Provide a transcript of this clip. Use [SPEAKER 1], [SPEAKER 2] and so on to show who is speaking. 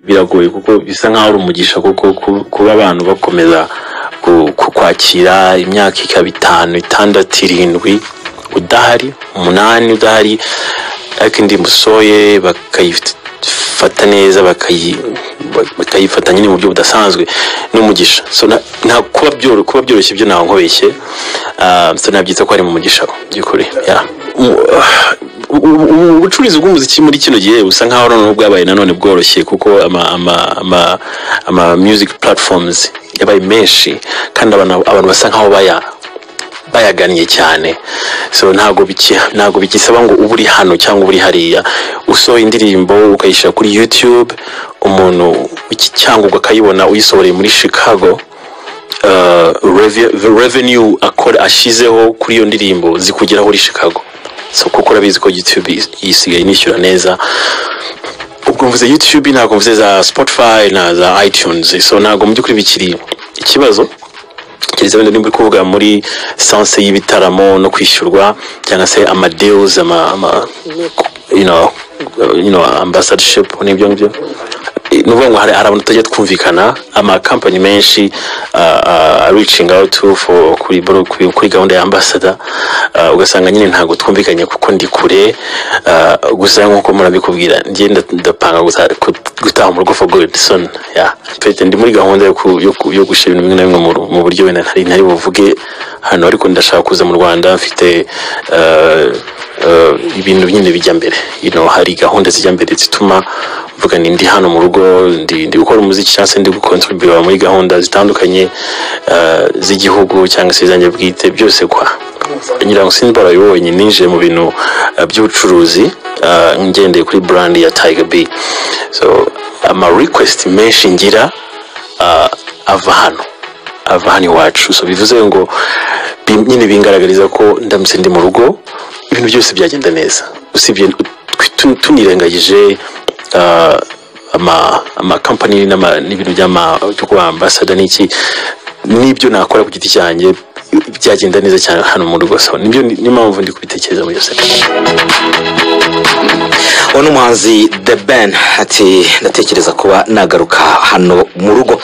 [SPEAKER 1] biragoye kuko bisa nk'aho ari umugisha kuko ku- kuba abantu bakomeza ku- ku- kwakira imyaka ikaba itanu itandatu irindwi udahari umunani udahari ariko indirimbo usohoye bakayifata neza bakayi- bakayifata nyine mu buryo budasanzwe n'umugisha So, na- nta kuba byoro- kuba byoroshye ibyo ntawe nkobeshye Ah, so nabyita ko ari mu mugisha by'ukuri Yeah. Mu- ah, ubu- ubu- ubucuruzi bw'umuziki muri kino gihe busa nk'aho noneho bwabaye nanone bworoshye kuko ama ama ama ama music platforms yabaye menshi kandi abantu abantu basa nk'aho baya bayagannye cyane so ntago biki ntago bikisaba ngo uba uri hano cyangwa uba uri hariya usohoye indirimbo ukayishyira kuri youtube umuntu w'iki- cyangwa ukayibona uyisohoreye muri chicago uh, revi- the revenue akora ashizeho kuri iyo ndirimbo zikugeraho uri Chicago so kuko urabizi ko YouTube is- isigaye inishyura neza ubwo mvuze YouTube ntabwo mvuze za Spotify na za iTunes so ntabwo mu by'ukuri bikiri ikibazo keretse wenda nimba uri kuvuga muri sanse y'ibitaramo no kwishyurwa cyangwa se amadeals ama, ama you know, you know, ambassadorship n'ibyo ngibyo ni ukuvuga ngo hari hari abantu tutajya twumvikana amakampani menshi reaching out for kuri kuri- kuri gahunda ya ambasada ah, ugasanga nyine ntabwo twumvikanye kuko ndi kure ah, gusa nk'uko murabikubwira njye nda- ndapanga gusa- ku- gutaha mu rugo for good soon yeah. Pete, ndi muri gahunda yo ku- yo ku- yo gushyira ibintu bimwe na bimwe mu ru- mu buryo wenda ntari ntari buvuge hano ariko ndashaka kuza mu rwanda mfite ah, eh, ibintu nyine bijya mbere you know, hari gahunda zijya mbere zituma mvuga ni ndi hano mu rugo ndi, ndi gukora umuziki cyangwa se ndi gukontribura muri gahunda zitandukanye eh, z'igihugu cyangwa se izanjye bwite byose kwa nyirango simba arabibonye ninjiye mu bintu eh, by'ubucuruzi eh, ngendeye kuri brand ya tiger b so ama request menshi ngira eh, ava hano ava hano iwacu so bivuze ngo bi- nyine bingaragariza ko ndamutse ndi mu rugo ibintu byose byagenda neza usibye tu- tunirengagije ah, ama amakampani n'ama- n'ibintu by'ama- byo kuba ambasada n'iki n'ibyo nakora ku giti cyanjye byagenda neza cyane hano mu rugo so nibyo ni- niyo mpamvu ndi kubitekereza muri iyo sekere
[SPEAKER 2] uwo ni umuhanzi the ben ati ndatekereza kuba nagaruka hano mu rugo